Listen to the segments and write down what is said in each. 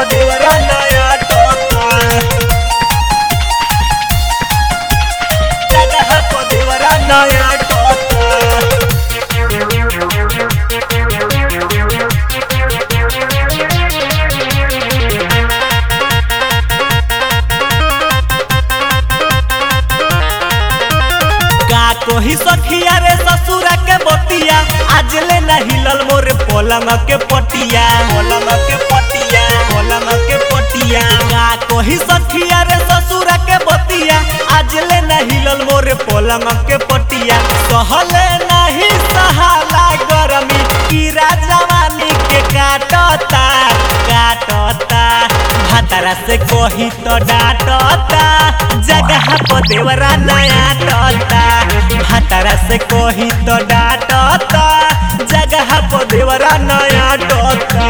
देवरा नया टोका जगह को देवरा नया टोका का कोही सखिया रे ससुरा के बतिया आज ले न हिलल मोर पलंग के पटिया पलंग के पटिया पलंग के पटिया का कोही सखिया रे ससुरा के बतिया आज ले न हिलल मोर पलंग के पटिया सहले नहीं सहाला गरमी कीरा जवानी के काटता काटता भातारा से कोही तो डांटता जगह को देवरा नया टोता भातारा से कोही तो डांटता जगह को देवरा नया टोता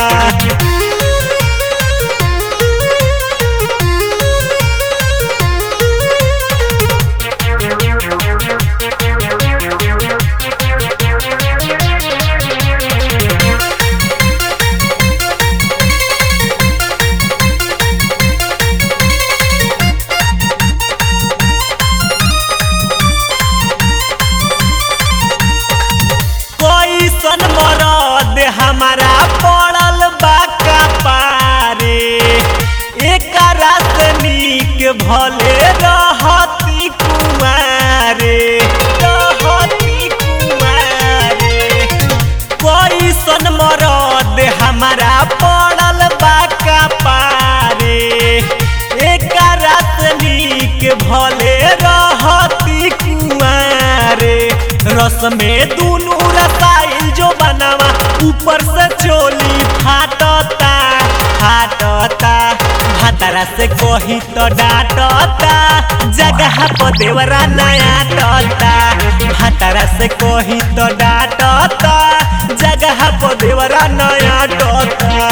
कोई सन मरद हमारा पड़ल बा पारे एक रात नीक भले रहती कुमारे रहती कुमारे कोई सन मरद हमारा पड़ल बा पारे एक रात नीक भले रहती कुमारे रस में दुनू रसाइल जो बनावा ऊपर से चोली फाटता फाटता भातारा से कोही तो डांटता जगह को देवरा नया टोता भातारा से कोही तो डांटता जगह को देवरा नया टोता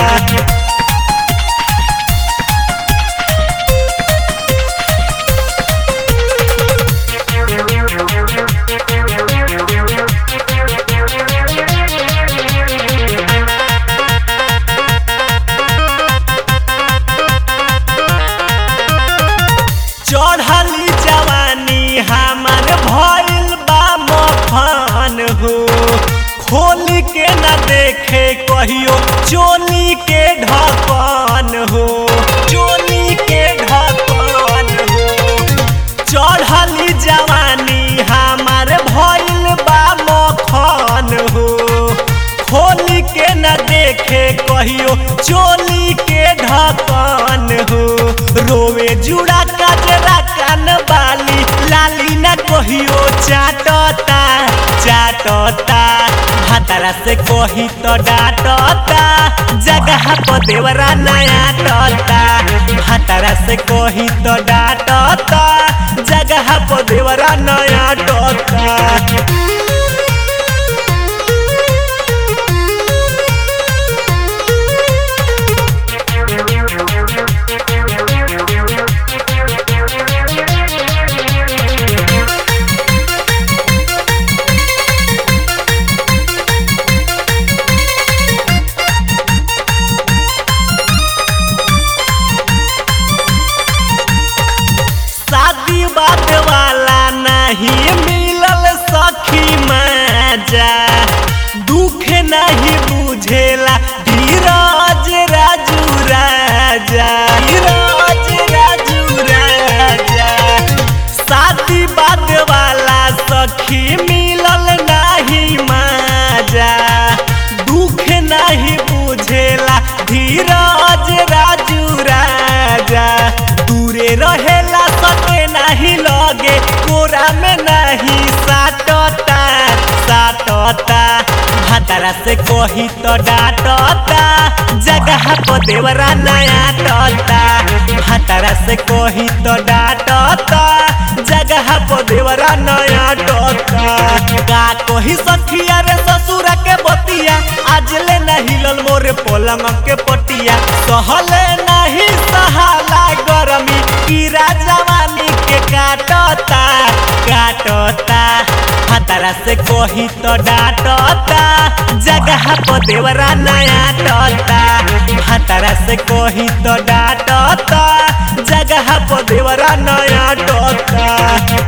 चढ़ली जवानी हमार भइल बा मफान हो खोल के न देखे कहियो चोली के ढकन हो चोली के ढकन हो चढ़ली जवानी हमार भइल बा मखन हो खोल के न देखे कहियो चोली के ढकन हो रोवे जुड़ा कजरा कान बाली लाली न कहियो चाटता चाटता भातारा से कही तो डांटता जगह को देवरा नया टोता भातारा से कही तो डांटता जगह को देवरा नया टोता शादी बात वाला नहीं मिलल सखी मजा दुख नहीं बुझेला धीरज राजू राजा धीरज राजू राजा शादी बात वाला सखी मिलल नहीं मजा दुख नहीं बुझेला धीरज राजू राजा दूरे रहेला सके नहीं लगे कोरा में नहीं साटता साटता भातारा से कोही तो डांटता जगह को देवरा नया टोता भातारा से कोही तो डांटता जगह को देवरा नया टोता का कोही सखिया रे ससुरा के बतिया आज ले नहीं लल मोरे पलंग के पटिया सहले नहीं सहाला गरमी कीरा जवानी के काटता काटता हतारा से कोही तो डांटता जगह को देवरा नया टोता भतरा से कही तो डांटता जगह पर देवरा नया टोता